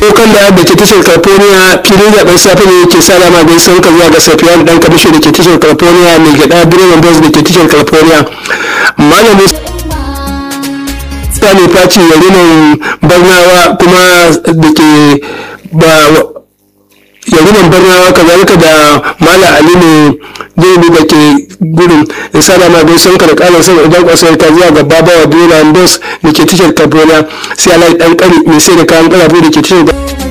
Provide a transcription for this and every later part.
kokan da da ke tashar california filin zaben safe ne ke sa lama gai sauka zuwa ga safiyan dan kamisho da ke tashar california mai gada direban bus da ke tashar california malamin sani faci yarinan barnawa kuma da ke ba yarinan barnawa kazalika da mala ali ne jirgi da ke gudun in sa dama gai sun kada kalan sama idan kwasar ta zuwa ga babawa direban bus da ke tashar california sai alayi dan kari mai sai da kayan karafu da ke tashar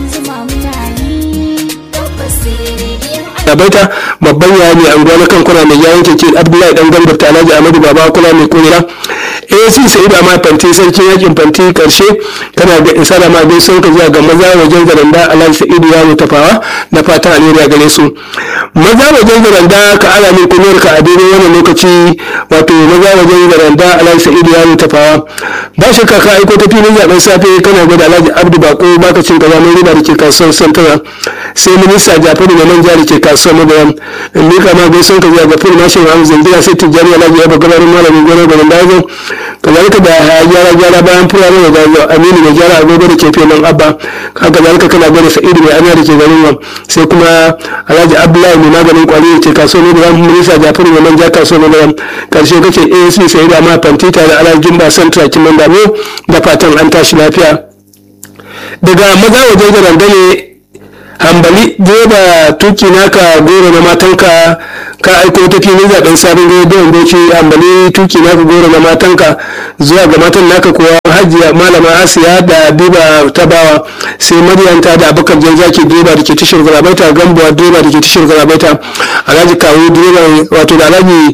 Abaita babban yaya mai anguwa na kan kuna mai yayin keke Abdullahi dan gambar ta Alhaji Ahmadu Baba kula mai kunira AAC Sa'idu Amma Fanti sarkin yakin Fanti karshe tana da isa da ma dai sun ka zuwa ga maza wajen zaranda Alhaji Sa'idu ya mutafawa da fatan alheri gare su maza wajen zaranda ka ala min kuniyar ka a daidai wannan lokaci wato maza wajen zaranda Alhaji Sa'idu ya mutafawa ba shakka ka aiko ta filin zaben safe kana gwada Alhaji Abdu Bako baka cin kaza mai riba da ke kasuwar Santara sai minista Jafaru da manja da ke kasuwar Magaram in mika ma gaison ka zuwa ga fil mashin Hamza Zindiya sai Tijjani Alhaji ya bagabarin malamin gona garin Dazo kazalika da ya gyara gyara bayan furare da Dazo Aminu mai gyara agogo da ke filin Abba haka zalika kana gwada Sa'idu mai ana da ke garin nan sai kuma Alhaji Abdullahi mai maganin kwari da ke kasuwar Magaram minista Jafaru da manja kasuwar Magaram karshe kace ASP sai da ma fanti tare Alhaji Jumba Santra Kiman Damo da fatan an tashi lafiya daga maza wajen da randane hambali direba tuki naka goro na matanka ka aiko ta filin zaben sabon rediyon bauchi hambali tuki naka goro na matanka zuwa ga matan naka kuwa hajiya malama asiya da biba tabawa sai maryanta da abubakar jan zaki direba da ke tashar garabaita gambuwa direba da ke tashar garabaita alhaji kawo direba wato da alhaji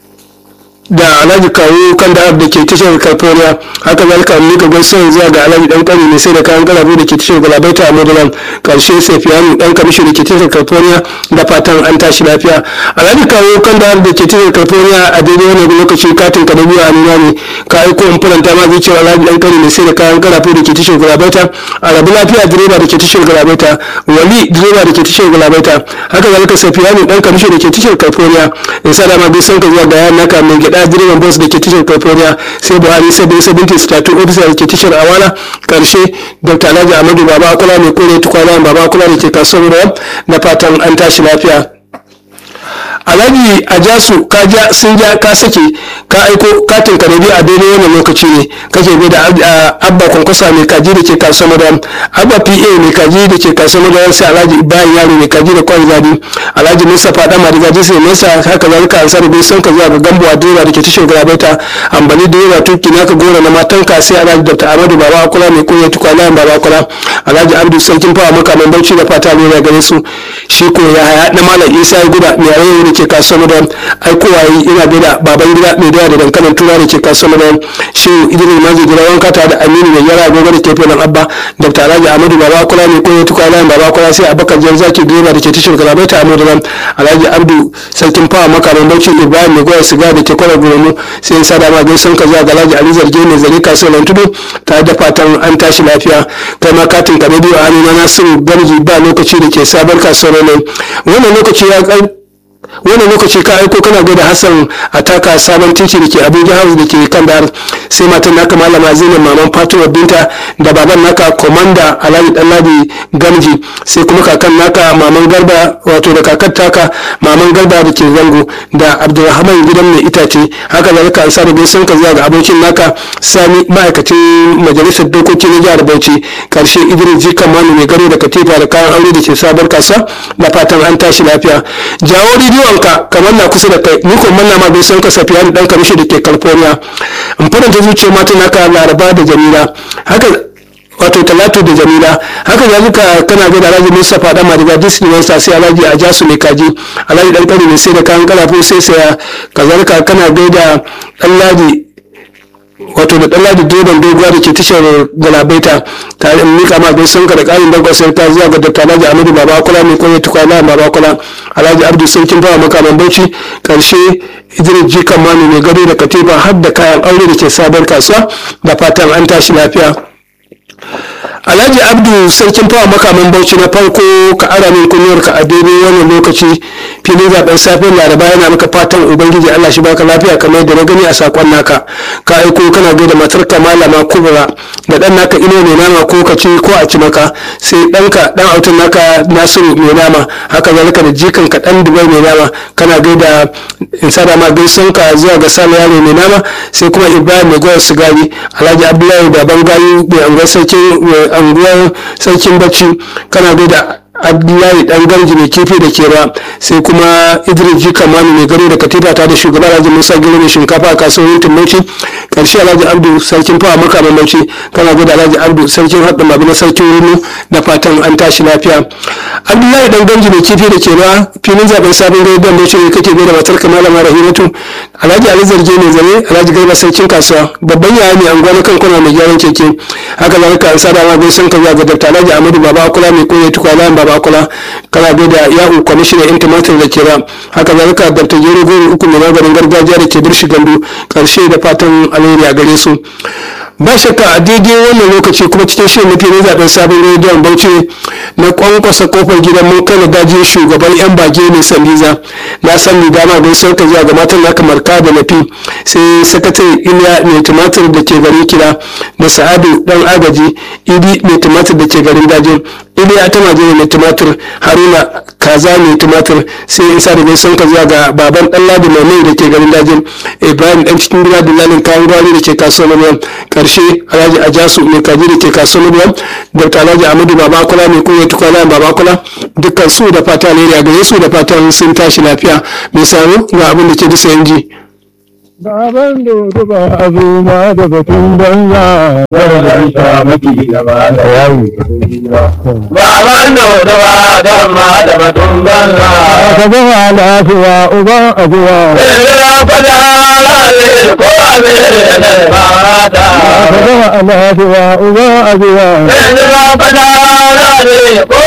da alhaji kawo kan da da ke tashar california haka zalika mika gaisuwa zuwa ga alhaji dan kani mai sai da kayan galabu da ke tashar galabaita a modulan karshe safiyanu dan kamishi da ke tashar california da fatan an tashi lafiya alhaji kawo kan da da ke tashar california a daidai wani lokaci katin ka da biyu a nuna ne ka aiko in faranta ma zuciyar alhaji dan kani mai sai da kayan galabu da ke tashar galabaita a rabu lafiya direba da ke tashar galabaita wali direba da ke tashar galabaita haka zalika safiyanu dan kamishi da ke tashar california in sa dama gaisuwa ka zuwa ga yan naka mai gida da direban bus da ke tashar california sai buhari sai bai sabinti statu ofisa da ke tashar awala karshe dr alhaji amadu baba akula mai kore tukwana baba akula da ke kasuwar rawar da fatan an tashi lafiya alhaji a jasu ka ja sun ja ka sake ka aiko katin ka a daidai wannan lokaci ne kake bai da abba kwankwasa mai kaji da ke kasuwar madam abba pa mai kaji da ke kasuwar madam sai alhaji ibrahim yaro mai kaji da kwan zadi alhaji mustapha dama da gaji sai nesa haka zalika an sarrafa sun ka zuwa ga gambo a direba da ke tashar garabaita ambali direba tuki naka gora na matanka sai alhaji dr amadu baba akula mai kunya tukwana baba akula alhaji abdu sarkin fawa makaman bauchi da fata ne gare su shi ko ya haya na malam isa ya guda mai rayu da ke kasuwar da aikowa yi ina da baban gida mai doya da dankalin tura da ke kasuwar da shi idris mazi gida wanka ta da aminu mai yara gobe da ke filin abba dr alhaji amadu baba kula mai koyo tukwa layin baba kula sai abakar jan zaki direba da ke tashar galabai ta amadu ram alhaji abdu sarkin fawa makaman bauchi ibrahim mai goya siga da ke kwarar gurmu sai sa dama gaisan ka zuwa ga alhaji ali zarge mai zare kasuwar tudu tare da fatan an tashi lafiya kai ma katin ka biyu a hannuna nasiru garji ba lokaci da ke sabon kasuwar ne wannan lokaci ya wannan lokaci ka aiko kana gwada hassan a taka sabon titi da ke abuja house da ke kan dar sai matan naka malama zainab maman fatima binta da baban naka komanda alhaji danladi gamji sai kuma kakan naka maman garba wato da kakar taka maman garba da ke zango da abdulrahman gidan mai itace haka zalika an sada gaisun ka zuwa ga abokin naka sani ma'aikacin majalisar dokoki na jihar bauchi karshe idris jikan manu mai gado da katifa da kayan aure da ke sabar kasa da fatan an tashi lafiya jawo rediyonka kamar na kusa da kai ni ko manna ma bai san ka safiya da dan kamishi da ke california in faranta zuciya mata naka laraba da jamila haka wato talatu da jamila haka zalika kana ga da alhaji mustapha dan madiga disney wansa sai alhaji a jasu mai kaji alhaji dan kari mai sai da kayan kalafu sai saya kazalika kana ga da alhaji wato da ɗanladi direban doguwa da ke tashar galabaita tare in mika ma gaisun ka da ƙarin dangon sai ta zuwa ga dr alhaji amadu baba kula mai kwanye tukwana baba kula alhaji abdu sarkin fawa makaman bauchi karshe idris ji kamanu mai gado da katifa har da kayan aure da ke sabon kasuwa da fatan an tashi lafiya alhaji abdu sarkin fawa makaman bauchi na farko ka ara min kunyar ka a daidai wannan lokaci filin zaben safiyar laraba yana maka fatan ubangiji allah shi baka lafiya kamar yadda na gani a sakon naka ka aiko kana gaida matar ka malama kubra da dan naka ino mai nama ko ka ci ko a ci maka sai ɗanka dan autan naka nasiru mai nama haka zalika da jikan ka dan dubai mai nama kana gaida in sada ma gaison ka zuwa ga sani yaro mai nama sai kuma ibrahim mai goyar sigari alhaji abdullahi da bangayi mai anguwar sarkin anguwar sarkin bacci kana gaida abdullahi dan garji mai kifi da kera sai kuma idris ji kamanu mai gado da katifa ta da shugaban alhaji musa gero mai shinkafa a kasuwar tumauci karshe alhaji abdu sarkin fawa maka mamauci kana gada alhaji abdu sarkin haɗin mabi na sarkin runu da fatan an tashi lafiya abdullahi dan garji mai kifi da kera filin zaben sabon gari don bauchi ne kake gada matar kamalama rahimatu alhaji ali zarge mai zane alhaji garba sarkin kasuwa babban yaya mai anguwa na kan kuna mai gyaran keke haka zalika an sada ma gaisan ka zuwa ga dr alhaji amadu baba kula mai koya tukwana baba kula kana da yahu kwamishina yan tumatir da kera haka zalika dr jero goro uku mai maganin gargajiya da ke birshi gandu karshe da fatan alheri a gare su ba shakka a daidai wannan lokaci kuma cikin shirin mafi na zaben sabon rediyon bauchi na kwankwasa kofar gidan mun kai daji shugaban yan bage ne sandiza na san ni dama don sauka zuwa ga matan naka marka da nafi sai sakatare iliya mai tumatir da ke garin kira da sa'adu dan agaji idi mai tumatir da ke garin dajin iliya ta majina mai tumatir haruna kaza mai tumatir sai in sa da gaison ka zuwa ga baban dan ladi mai mai da ke garin dajin ibrahim dan cikin gida dillalin kayan gwari da ke kasuwar ruwan karshe alhaji ajasu mai kaji da ke kasuwar ruwan dr alhaji amadu babakula mai koya tukwana babakula dukkan su da fata ne a gare su da fatan sun tashi lafiya mai saro ga abin da ke bisa yanji. Baban dodo ba a zo ma da batun banza Zargin ta mafi gaba da yawo. Baban dodo ba da ma da batun banza. ka zama lafiya uban abuwa Ina fada lalai ko abin da ba ta. ka zama lafiya uban abuwa Ina fada lalai ko